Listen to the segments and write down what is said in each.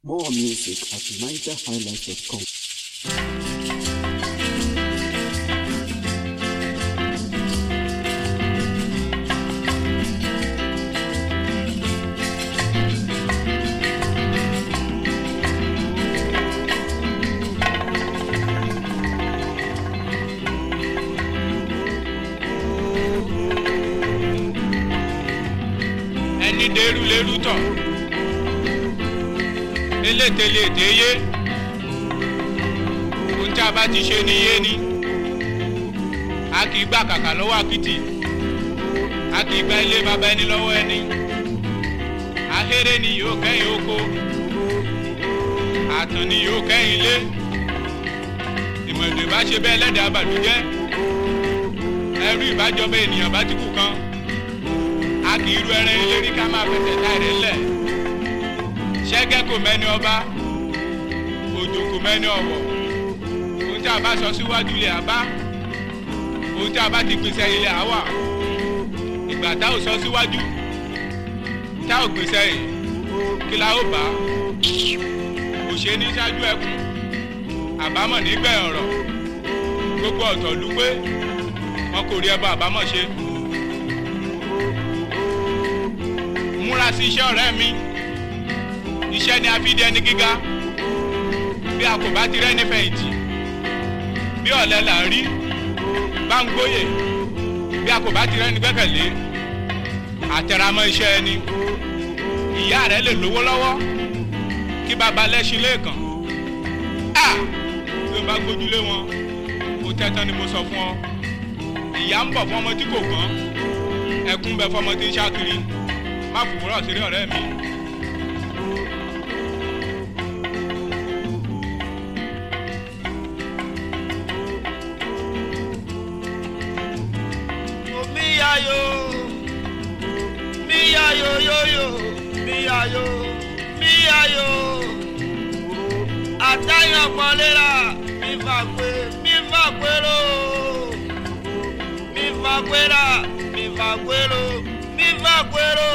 More music at nigerhighlife.com. ẹni dẹrù lẹrù tọ elételété yé ohun tí a bá ti ṣe ni yé ni a kì í gbà kàkà lọ́wọ́ àkìtì a kì í gba ilé bàbá ẹni lọ́wọ́ ẹni ahéré ni yóò kẹ́yìn oko àtàn ni yóò kẹ́yìn ilé ìmọ̀lẹ̀ bá ṣe bẹ́ẹ̀ lẹ́dàá bàdújẹ́ ẹrú ìbájọba ènìyàn bá ti kú kan a kì í ru ẹran ìlérí ká máa fẹsẹ̀ ta ẹ̀rẹ́ lẹ̀ ṣẹ́gẹ́ kò mẹ́ni ọba òjò kò mẹ́ni ọ̀wọ̀ ohun tí a bá sọ síwájú ilé àbá ohun tí a bá ti pèsè ilé àwà ìgbà tá ò sọ síwájú tá ò pèsè yìí kí la ó bá kò ṣe ní ṣáájú ẹkún àbámọ̀ nígbẹ̀yìn ọ̀rọ̀ gbogbo ọ̀tọ̀ lù pé wọn kò rí ẹbọ àbámọ̀ ṣe. múra sí iṣẹ́ ọ̀rẹ́ mi iṣẹ́ ni a fi di ẹni gíga bí a kò bá ti rẹ́ nífẹ̀yìntì bí ọ̀lẹ là ń rí bá ń gbóyè bí a kò bá ti rẹ́ ní gbẹ́kẹ̀lé àtẹramọ́ iṣẹ́ ẹni ìyá rẹ lè lówó lọ́wọ́ kí baba lẹ́ṣin lẹ́ẹ̀kan a bí o bá gbójúlé wọn kò tẹ́tán ni mo sọ fún ọ ìyá ń bọ̀ fún ọmọ tí kò kàn ẹkún bẹ fún ọmọ tí ń ṣákiri má fòwúrọ̀ sí rí ọ̀rẹ́ mi. Miyayo, miyayo yoyo, miyayo, miyayo. Àtàyàn pọ̀lẹ́ra, mi fà pé, mi fà pérò. Mi fà pérà, mi fà pérò, mi fà pérò.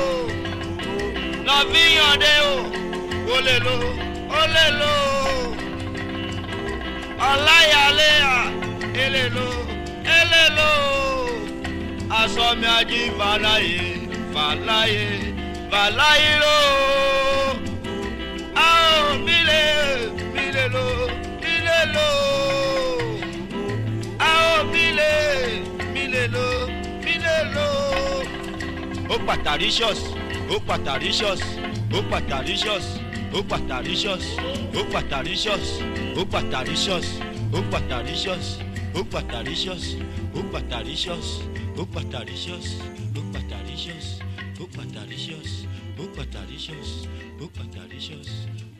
Lọ fi yànde o, o lè lo, o lè lo. Ọláyàléyà, èlè lo, èlè lo aṣọ mi ají fàlàyé fàlàyé fàlàyé ló. a ò mílè mílè ló mílè ló. a ò mílè mílè ló mílè ló. ó pàtàríṣọ́s ó pàtàríṣọ́s ó pàtàríṣọ́s ó pàtàríṣọ́s ó pàtàríṣọ́s ó pàtàríṣọ́s ó pàtàríṣọ́s ó pàtàríṣọ́s ó pàtàríṣọ́s ó pàtàríṣọ́s ó pàtàríṣọ́s ó pàtàríṣọ́s ó pàtàríṣọ́s ó pàtàríṣọ́s